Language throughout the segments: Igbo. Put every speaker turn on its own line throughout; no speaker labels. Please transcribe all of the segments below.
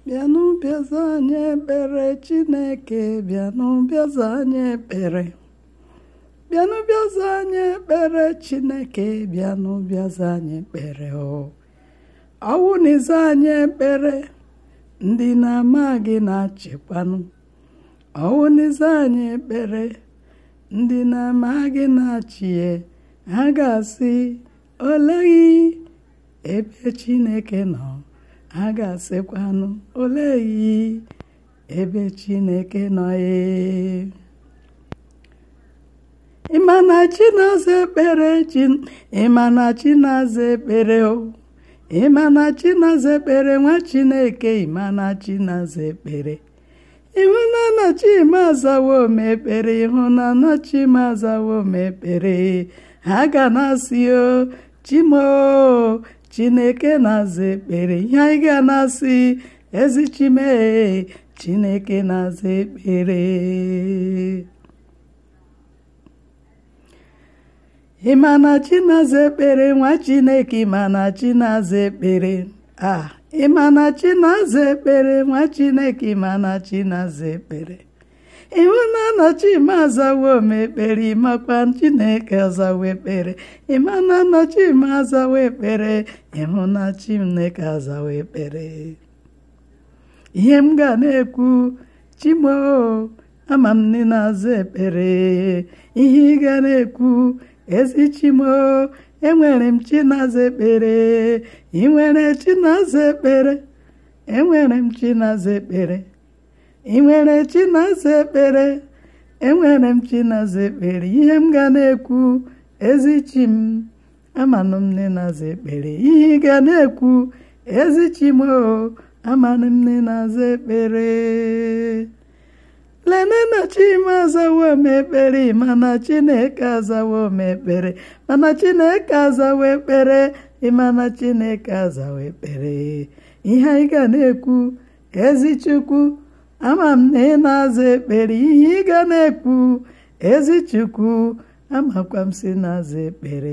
bịanụ bịaza anyị ekpere chineke bịanụ bịaza anyị ekpere bịanụ bịaza anyị ekpere chineke bịanụ bịaza anyị ekpere o ọwụ na ịza anyị ekpere ndị na-ama gị na-achịkwanụ ọwụ na ịza anyị ekpere ndị na-ama gị na-achịye ha ga-asị oleghị ebe chineke nọ ha ga-asịkwanụ oleghị ebe chineke nọ ee ịma na chi na-aza ekpere chi ịma na chi na-aza ekpere o ịma na chi na-aza ekpere nwa chineke ịma na chi na-aza ekpere ịhụnana chima azawo m ekpere ịhụnana chima azawo m ekpere ha ga na-asị o chimo chineke na-aza ekpere ihe anyị ga na-asị ezi chime chineke na-aza ekpere ịma na chi na-aza ekpere nwa chineke ịma na chi na-aza ekpere a ịma na chi na-aza ekpere nwa chineke ịma na chi na-aza ekpere ịhụ na anọchi ma azawo m ekpere ịmakwa chineke azawo ekpere ịma na anọchi ma azawo ekpere ịhụ na chineke azawo ekpere ihe m ga na-ekwu chimo ama m ndị na-aza ekpere ihe ị ga na-ekwu ezi chimo enwere m chi na-aza ekpere ị nwere chi na-aza ekpere enwere m chi na-aza ekpere ị nwere chi na-aza ekpere enwere m chi na-aza ekpere ihe m ga na-ekwu ezi chi m amanụ m nne na-aza ekpere ihe ị ga na-ekwu ezi chi m o amanụ m nne na-aza ekpere lene na chima azawo m ekpere mana chineke azawo m ekpere mana chineke azawo ekpere ịmana chineke azawo ekpere ihe anyị ga na-ekwu ezi chukwu ama m na ị na-aza ekpere ihe ị ga na-ekwu ezi chukwu amakwa m si na-aza ekpere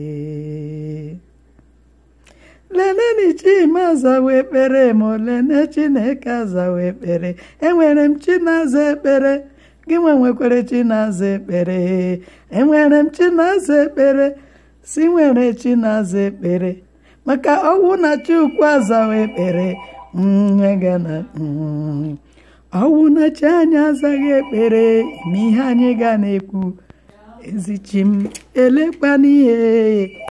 leneni chima azawa ekpere ma olene chineke azawa ekpere enwere m chi na-aza ekpere gị nwe nwekwere chi na-aza ekpere enwere m chi na-aza ekpere si nwere chi na-aza ekpere maka ọwụ na chukwu azawa ekpere nwegana ọwụ na chi anyị azaghị ekpere ime ihe anyị ga na-ekwu ezi chi m elekwana ihe